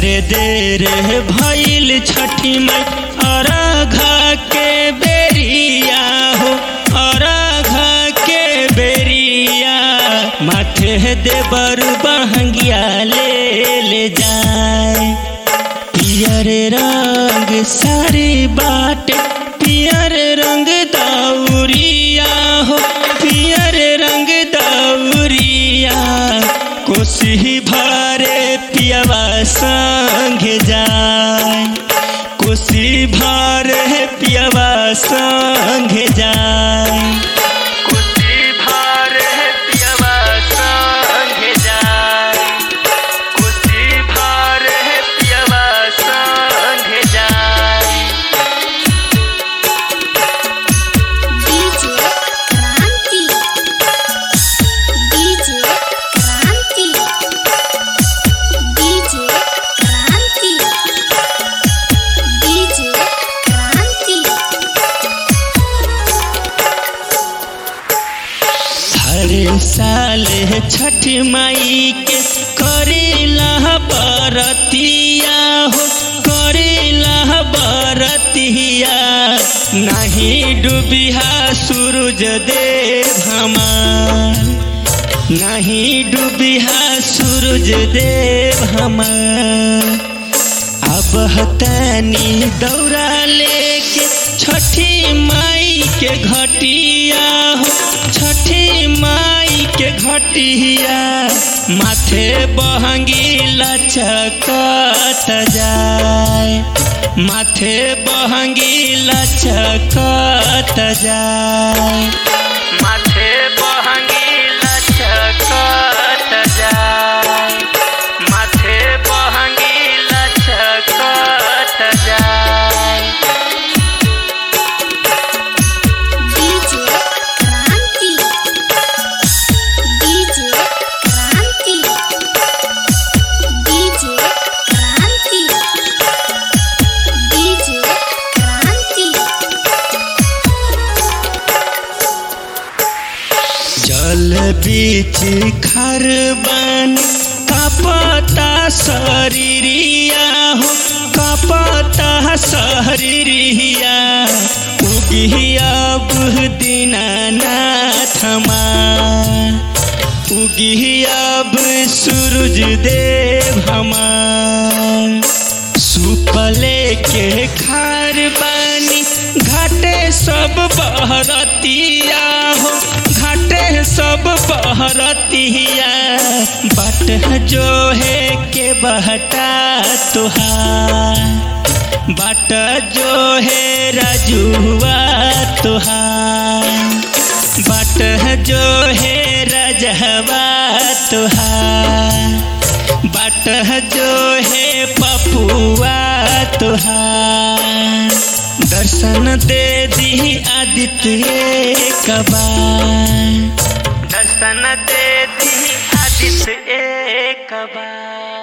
ढेरे देर भइल छठी मई अरघा के बेरिया हो अरघा के बेरिया माथे देवर बहंगिया ले ले जाए पियर रंग सारी बाटे पियर रंग दौरिया हो पियर रंग दौरिया कोसी भरे पियवा संग जाए कोसी भरे पियवा संग जाए कोसी भरे पियवा संग जाए कोसी भरे पियवा संग जाए डीजे क्रांति डीजे क्रांति डीजे क्रांति डीजे क्रांति हर साल छठ माई के करेला बरतिया हो करेला बरतिया नहीं डूबिहा सूरज देव हमार नहीं डूबिहा सूरज देव हमार अब हतानी दौरा लेके छठी माई के घटिया हो छठी माई के घटिया माथे बहंगी लचकत जाए माथे बहंगी लचकत जाए माथे बहंगी लचकत जाए माथे बहंगी लचकत जाए डीजे क्रांति डीजे क्रांति डीजे क्रांति डीजे क्रांति जल बीच खर बन कपता शरीरिया हो कपता शरीरिया उगी अब दीनानाथ हमार उगी अब सूरज देव हमार सुपले के खार बानी घाटे सब बहरतिया हो घाटे सब बहरतिया बाट जो है के बहटा तुहार बाट जो है राजुआ तुहार बाट जो है रजहवा तुहार बाट जो है पपुआ तुहार दर्शन दे दी आदित्य कबार दर्शन दे दी आदित्य कबार